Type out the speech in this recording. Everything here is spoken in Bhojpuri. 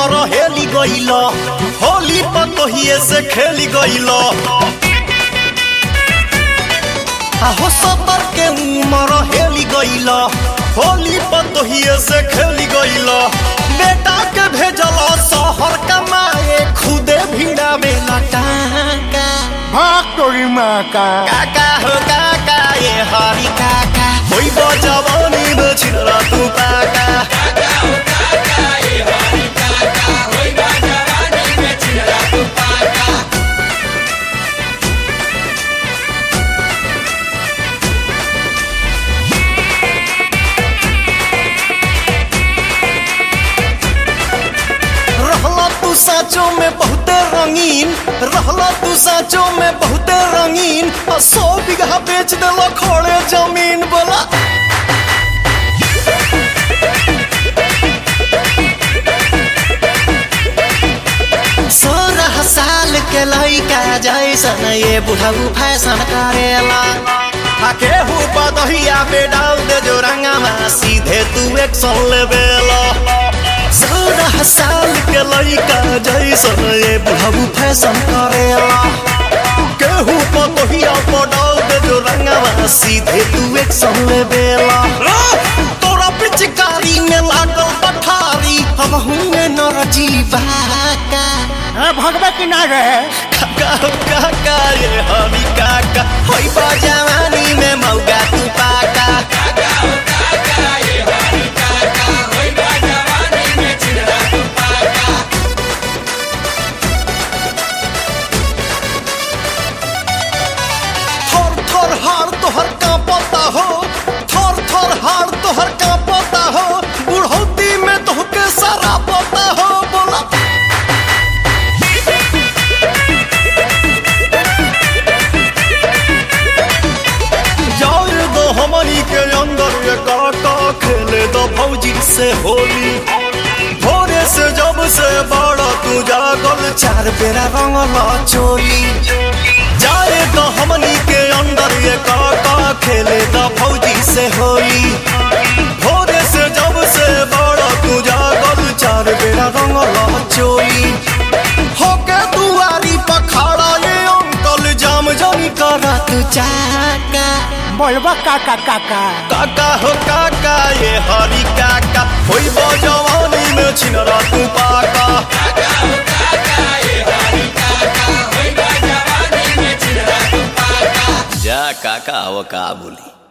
उमर हेली गइल होली पतोहिए से खेली गइल हो सतर के उमर हेली गइल होली पतोहिए से खेली गइल बेटा के भेजल शहर कमाए खुदे भिड़ा बेला टाका भाग तोरी माँ का काका हो काका ये हरी काका होई बजवानी में छिरा तू काका रहला तू साचो में बहुते रंगीन रहला तू साचो में बहुते रंगीन आ सौ बीघा बेच देला खोड़े जमीन बोला सोलह साल के लइका जैसन ये बुढ़ऊ फैशन करेला आ केहू बदहिया पे डाल दे जो रंगवा सीधे तू एक्शन लेवेला सोलह साल के लइका जैसन ये बुढ़ऊ फैशन करेला केहू बदहिया पे डाल दे जो रंगवा सीधे तू एक्शन लेवेला तोरा पिचकारी में लागल पठारी हम हुए नर जीवा का हाँ, भगवा की ना रहे काका हो काका ये हमी काका होई बा जवानी में मौगा तू पाका थर थर हार तोहर कांपता हो थर थर हार तोहर कांपता हो बुढ़ौती में तोहके सारा पता हो बोला जाए दो हमनी के अंदर ये काका खेले दो भौजी से होली भोरे से जब से बड़ा तू जागल चार बेरा रंगला चोली जाए दो हमनी के अंदर ये काका खेले दो भौजी से होली भोरे से जब से बड़ा तू जागल चार बेरा रंगला चोली होके दुआरी पखाड़ा ये अंकल जाम जानी करा तू चाका बोलबा काका काका काका हो काका ये हरी काका होई बजवानी में छिनरा तू पाका जा काका वो का बोली